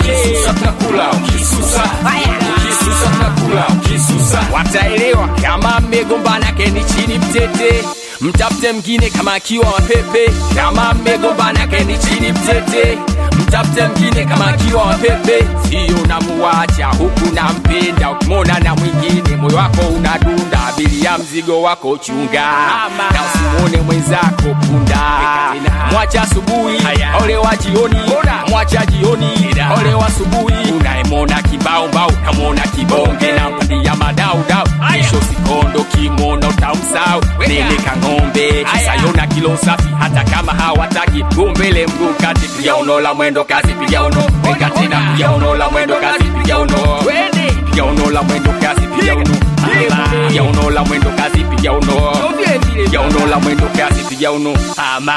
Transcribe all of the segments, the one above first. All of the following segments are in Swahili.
ukisusa tunakula ukisusa ukisusa tunakula ukisusa wataelewa kama mmegombana keni chini mtete mtafute mngine kama akiwa mapepe kama mmegombana keni chini mtete mtafute mngine kama akiwa mapepe siyo namuwacha huku nampenda ukimwona na mwingine moyo wako unadunda abiria mzigo wako chunga na usimwone mwenzako punda mwacha asubuhi olewa jioni mwacha jioni olewa asubuhi unayemwona kibaombao namwona kibonge na mpandia madaudau kisho sikondo kimwona utamsau neleka ng'ombe kisayona kilo safi hata kama hawataki gumbele mguu kati piga uno la mwendo kasi piga uno weka tena piga uno la mwendo kasi piga uno piga uno la mwendo kasi piga uno piga uno la mwendo kasi piga uno piga uno la mwendo kasi piga uno ama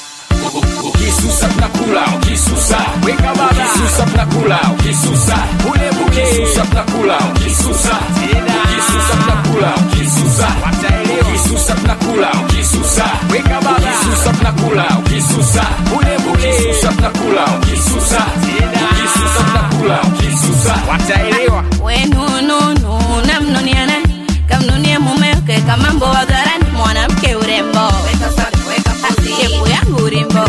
ukisusa tunakula ukisusa Weka baba. ukisusa tunakula ukisusa ukisusa tunakula ukisusa ukisusa tunakula ukisusa Wataelewa. ukisusa tunakula ukisusa Weka baba. ukisusa tunakula ukisusa ukisusa tunakula ukisusa ukisusa tunakula ukisusa wataelewa wenununu namnunia nani kamnunie mumeweke kamambo wagarani mwanamke urembo asiepu yangu urimbo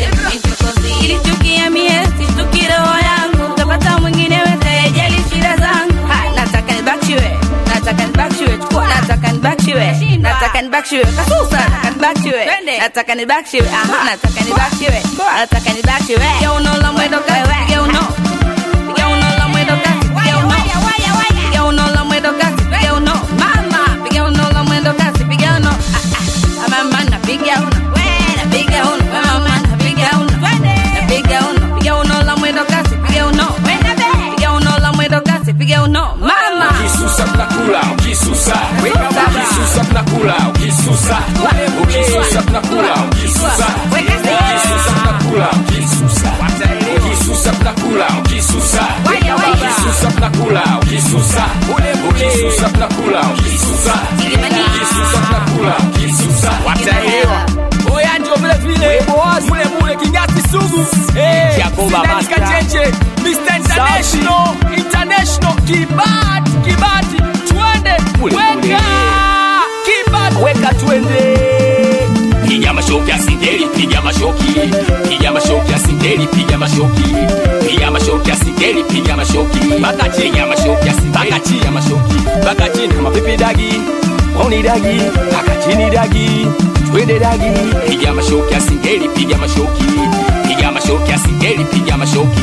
ilichukia mie situki roho yangu tapata mwingine wetejali shida zangu Ha, nataka nibakshiwe nataka nibakshiwe chukua nataka nibakshiwe nataka nibakshiwe kasusa nataka nibakshiwe nataka nibakshiwe aha nataka nibakshiwe nataka nibakshiwe geuno la mwendo kawe geuno geuno la mwendo kasi geuno piga uno la mwendo kasi piga uno mama piga uno la mwendo kasi piga uno Ah, ah, mama napiga uno we napiga uno we mama napiga uno napiga uno piga uno la mwendo kasi piga uno we piga uno la mwendo kasi piga uno mama ukisusa tunakula ukisusa Baba. ukisusa tunakula ukisusa ukisusa tunakula ukisusa ukisusa tunakula ukisusa ukisusa tunakula ukisusa Waya, waya. ukisusa tunakula ukisusa ukisusa tunakula ukisusa ukisusa tunakula ukisusa wataelewa oya ndio vile vile mule mule kinyasi sugu Eh, Jacoba Sidani Master. Kachenje, Mr. International International kibati kibati twende Mule, weka mule. kibati weka twende piga mashoki ya singeli piga mashoki piga mashoki ya singeli piga mashoki piga mashoki ya singeli piga mashoki mpaka chini ya mashoki ya singeli mpaka chini ya mashoki mpaka chini kama pipi dagi wauni dagi mpaka chini dagi twende dagi piga mashoki ya singeli piga mashoki piga mashoki ya singeli piga mashoki